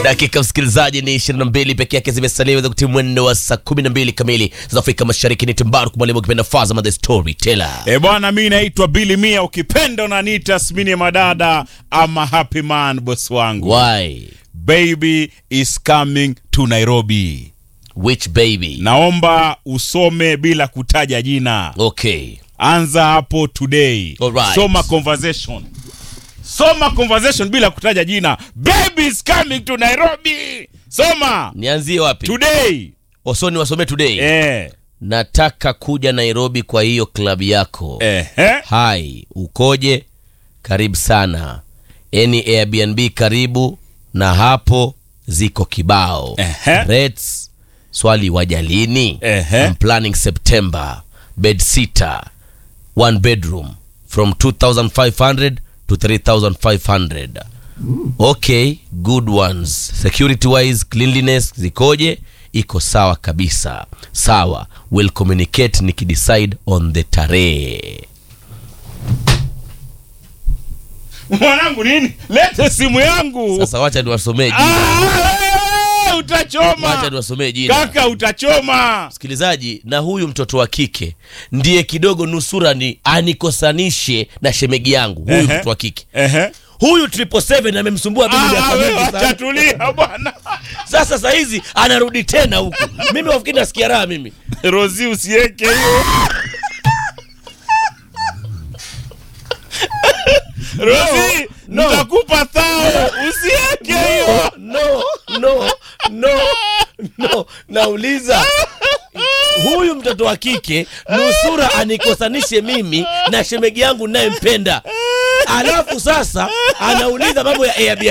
dakika msikilizaji ni 22 peke yake zimesalia za kutimia mwendo wa saa 12 kamili za Afrika Mashariki. Ni Timbaru mwalimu ukipenda Fazama the storyteller. E bwana, mi naitwa Billy Mia, ukipenda unaniita Smini Madada ama Happy Man, boss wangu. Why? Baby is coming to Nairobi. Which baby? Naomba usome bila kutaja jina, Okay. anza hapo today. Alright. Soma conversation, soma conversation bila kutaja jina. Baby is coming to Nairobi. Soma Nianzie wapi? today. Osoni wasome today. Eh, Nataka kuja Nairobi kwa hiyo klabu yako. eh, eh. Hai, ukoje? Karibu sana. Any Airbnb karibu na hapo ziko kibao. Ehe. Rates swali wajalini. Ehe. I'm planning September. Bed sitter, one bedroom from 2500 to 3500. Okay, good ones. Security wise, cleanliness zikoje? Iko sawa kabisa. Sawa, will communicate nikidecide on the tarehe. Mwanangu nini? Lete simu yangu. Sasa wacha niwasomee jina. Ah, Wacha utachoma niwasomee jina. kaka, utachoma. Msikilizaji, na huyu mtoto wa kike ndiye kidogo nusura ni anikosanishe na shemegi yangu. Huyu Ehe. mtoto wa kike Ehe. huyu triple seven amemsumbua mimi Ah, miaka wewe mingi acha sana. tulia bwana. Sasa saa hizi anarudi tena huku, mimi wafikiri nasikia raha mimi. Rozi usiweke hiyo. Rozi, no. nitakupa thao, usiweke hiyo. No, no, no, no. Nauliza huyu mtoto wa kike nusura anikosanishe mimi na shemegi yangu nayempenda, alafu sasa anauliza mambo ya Airbnb.